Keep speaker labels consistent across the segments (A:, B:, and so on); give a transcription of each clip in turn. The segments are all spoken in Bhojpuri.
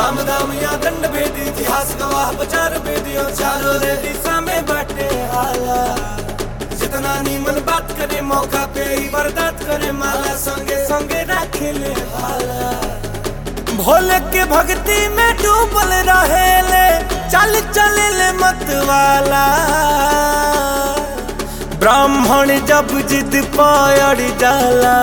A: साम दाम या दंड भेदी इतिहास गवाह बचार भेदियो चारों रे दिशा में बाटे हाला जितना नीमन बात करे मौका पे ही बर्दात करे माला संगे संगे रखेले हाला भोले के भक्ति में डूबल रहेले चल चले मत वाला ब्राह्मण जब जिद पायड़ जाला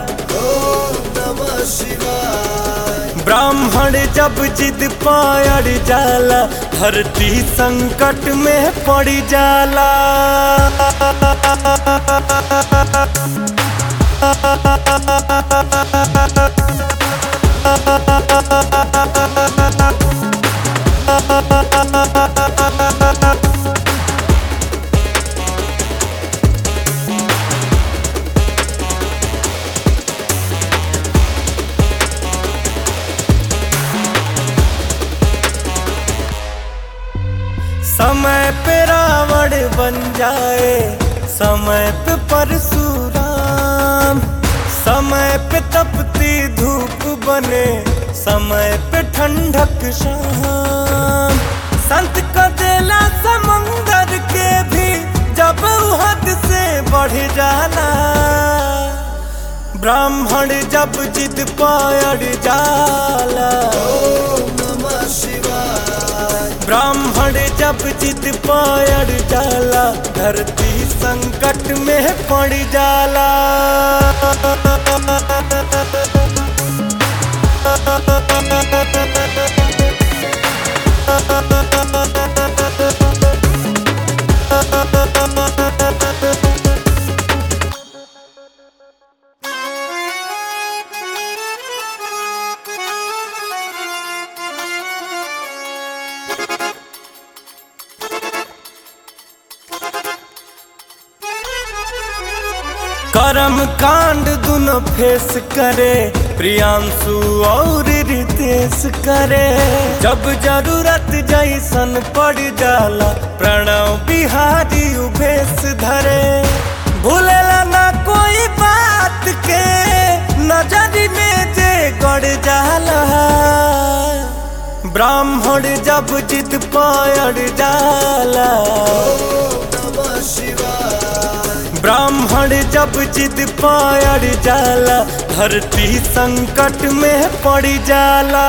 A: ब्राह्मण जब जिद पायड़ जाला धरती संकट में पड़ जाला समय पे रावण बन जाए समय पे परशुराम समय पे तपती धूप बने समय पे ठंडक शाम संत का देला समंदर के भी जब उ हद से बढ़ जाला ब्राह्मण जब जिद पायड़ जाला ब्राह्मण जब जिद पायड़ जाला धरती संकट में पड़ जाला कर्म कांड दुनो फेस करे प्रियांशु और रितेश करे जब जरूरत जैसन पड़ जाला प्रणव बिहारी उभेश धरे भूलेला ना कोई बात के नजर में जे गड़ जाला ब्राह्मण जब जिद पायड़ जाला ब्राह्मण जब जिद पायड़ जाला धरती संकट में पड़ जाला